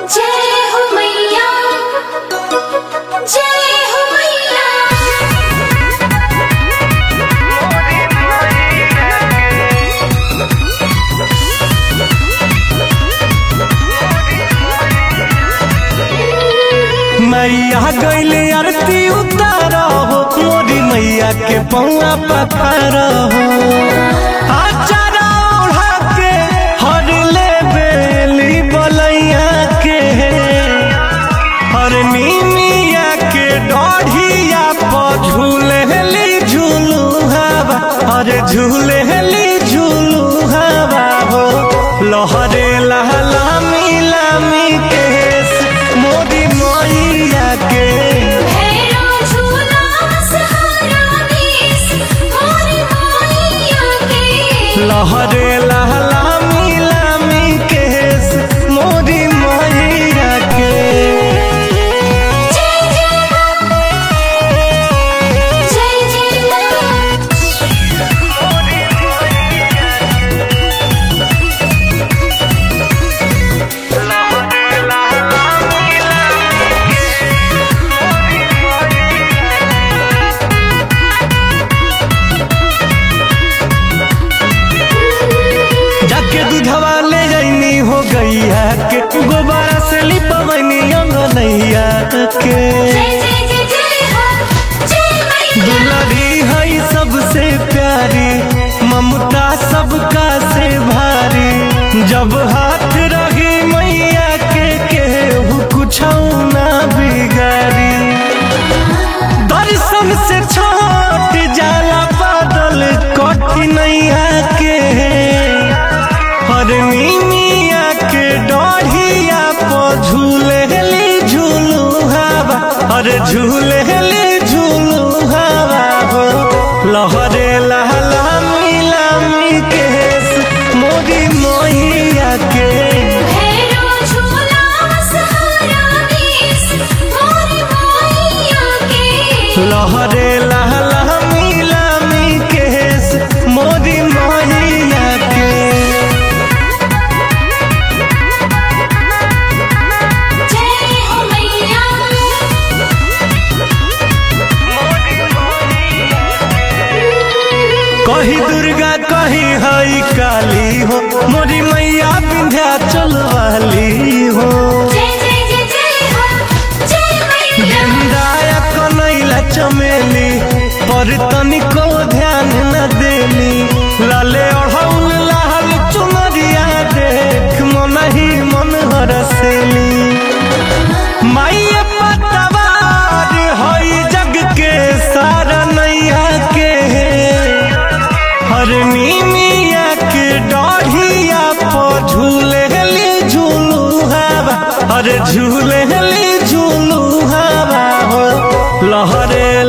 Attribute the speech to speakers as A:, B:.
A: जय हो मैया जय हो मैया
B: मैया गैले आरती उतार हो मोरी मैया के पौआ पखार हो आचारा ओढ़ा के हर ले बेली बलैया के हर नीमिया के डढ़िया पर झूलेली झूलू हवा हर झूलेली झूलू हवा हो लहरे लहला मिलामी केस मोदी मैया के
A: भैरो झूला सहारा देश मोरी मैया के
B: लहरे लहला मिलामी केस मोदी मैया के
A: जय जय जय जय
B: जाके दूधवा ले जाइनी हो गैया के गोबारा से लिपवनी अंगनैया के
A: जय जय जय जय हो जय मैया
B: दुलारी है सबसे प्यारी ममता सबका से भारी जब हाथ रही मैया के केहू कुछ ना बिगाड़ी दर्शन से छोट जाला बादल कठिनैया के हर मिया के डढ़िया पर झूलेली झूलू हवा हर झूलेली झूलू हवा हो लहरे लहला मिलामी केस मोदी मैया के
A: भैरो झूला सहारा देश मोरी मैया के
B: लहरे लहला मिलामी केस मोदी मैया के
A: जय हो मैया
B: कही दुर्गा कही हई काली हो मोरी मैया विंध्याचल वाली हो
A: जय जय जय जय हो जय मैया
B: गेंदाया कनैला चमेली पर तनिको ध्यान न देली लाले ओढ़ौल लाल चुनरिया देख मन ही मन हरसेली माइया पतवार हई जग के सारा नैया के हर मिया के डढ़िया पर झूलेली झूलू हवा हर झूलेली झूलू हवा हो लहरे